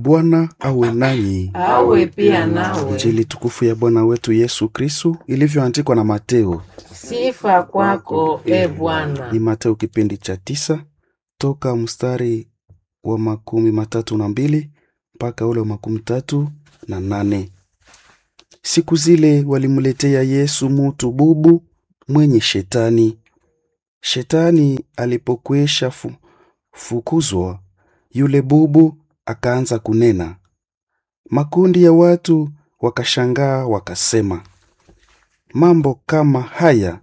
Bwana awe nanyi. awe pia nawe. Injili tukufu ya Bwana wetu Yesu Kristu ilivyoandikwa na Mateo. Sifa kwako e Bwana. Ni Mateo kipindi cha tisa toka mstari wa makumi matatu na mbili mpaka ule wa makumi tatu na nane. Siku zile walimletea Yesu mutu bubu mwenye shetani. Shetani alipokwisha fu, fukuzwa, yule bubu akaanza kunena. Makundi ya watu wakashangaa wakasema, mambo kama haya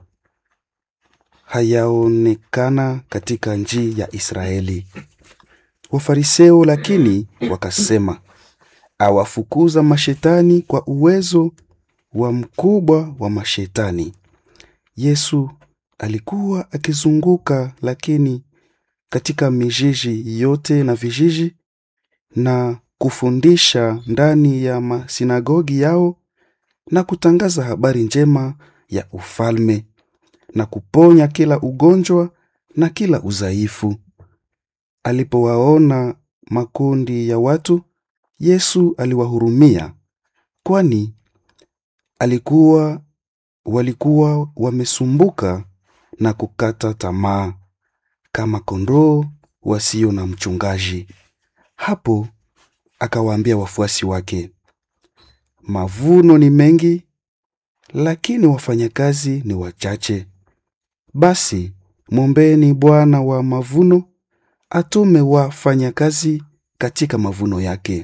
hayaonekana katika nchi ya Israeli. Wafariseo lakini wakasema, awafukuza mashetani kwa uwezo wa mkubwa wa mashetani. Yesu alikuwa akizunguka lakini katika mijiji yote na vijiji na kufundisha ndani ya masinagogi yao na kutangaza habari njema ya ufalme na kuponya kila ugonjwa na kila udhaifu. Alipowaona makundi ya watu, Yesu aliwahurumia, kwani alikuwa walikuwa wamesumbuka na kukata tamaa kama kondoo wasio na mchungaji. Hapo akawaambia wafuasi wake, mavuno ni mengi, lakini wafanyakazi ni wachache. Basi mwombeni Bwana wa mavuno atume wafanyakazi katika mavuno yake.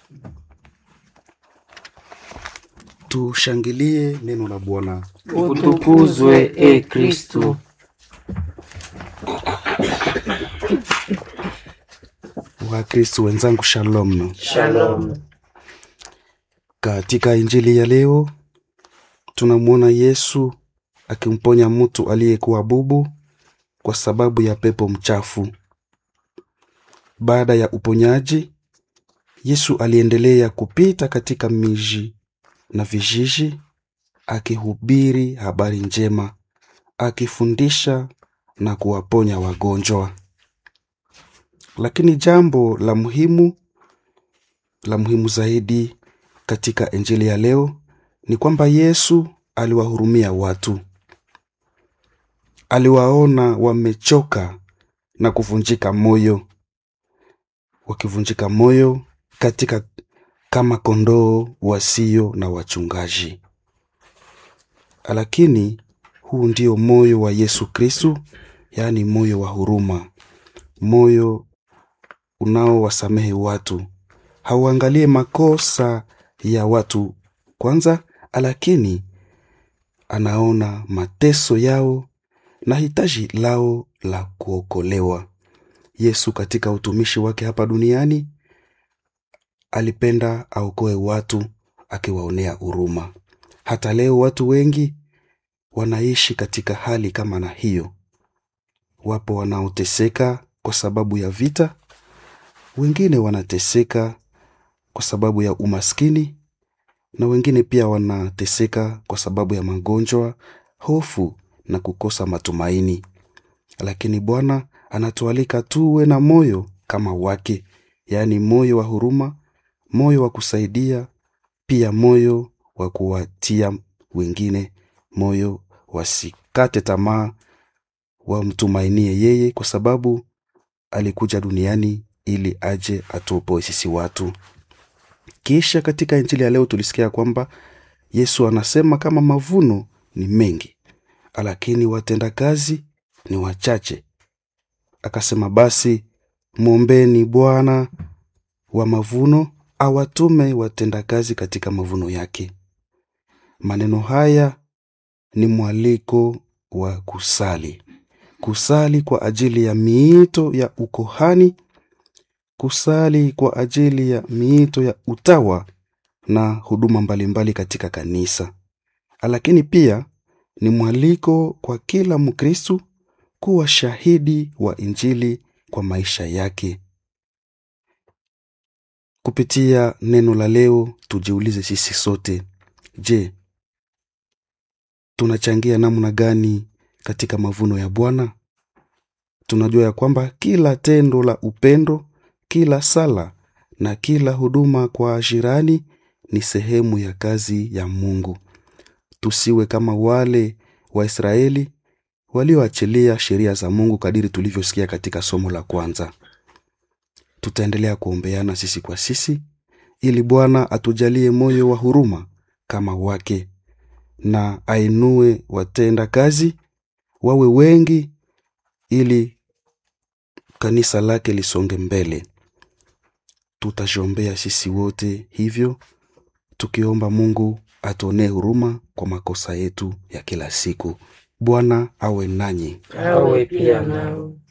Tushangilie neno la Bwana. Utukuzwe e Kristu. Wakristo wenzangu, shalom. Shalom. Katika injili ya leo tunamwona Yesu akimponya mtu aliyekuwa bubu kwa sababu ya pepo mchafu. Baada ya uponyaji, Yesu aliendelea kupita katika miji na vijiji akihubiri habari njema, akifundisha na kuwaponya wagonjwa. Lakini jambo la muhimu la muhimu zaidi katika injili ya leo ni kwamba Yesu aliwahurumia watu. Aliwaona wamechoka na kuvunjika moyo, wakivunjika moyo katika kama kondoo wasio na wachungaji. Lakini huu ndio moyo wa Yesu Kristu, yaani moyo wa huruma, moyo unaowasamehe watu. Hauangalie makosa ya watu kwanza, lakini anaona mateso yao na hitaji lao la kuokolewa. Yesu katika utumishi wake hapa duniani alipenda aokoe watu akiwaonea huruma. Hata leo watu wengi wanaishi katika hali kama na hiyo. Wapo wanaoteseka kwa sababu ya vita, wengine wanateseka kwa sababu ya umaskini, na wengine pia wanateseka kwa sababu ya magonjwa, hofu na kukosa matumaini. Lakini Bwana anatualika tuwe na moyo kama wake, yaani moyo wa huruma, moyo wa kusaidia, pia moyo wa kuwatia wengine moyo, wasikate tamaa, wamtumainie yeye, kwa sababu alikuja duniani ili aje atuopoe sisi watu. Kisha katika injili ya leo tulisikia kwamba Yesu anasema kama mavuno ni mengi, lakini watendakazi ni wachache. Akasema basi mwombeni Bwana wa mavuno awatume watendakazi katika mavuno yake. Maneno haya ni mwaliko wa kusali, kusali kwa ajili ya miito ya ukohani, kusali kwa ajili ya miito ya utawa na huduma mbalimbali katika kanisa, lakini pia ni mwaliko kwa kila Mkristu kuwa shahidi wa Injili kwa maisha yake. Kupitia neno la leo, tujiulize sisi sote, je, tunachangia namna gani katika mavuno ya Bwana? Tunajua ya kwamba kila tendo la upendo, kila sala na kila huduma kwa jirani ni sehemu ya kazi ya Mungu. Tusiwe kama wale Waisraeli walioachilia sheria za Mungu kadiri tulivyosikia katika somo la kwanza. Tutaendelea kuombeana sisi kwa sisi ili Bwana atujalie moyo wa huruma kama wake na ainue watenda kazi wawe wengi ili kanisa lake lisonge mbele. Tutajiombea sisi wote hivyo tukiomba Mungu atuonee huruma kwa makosa yetu ya kila siku. Bwana awe nanyi. awe pia nawe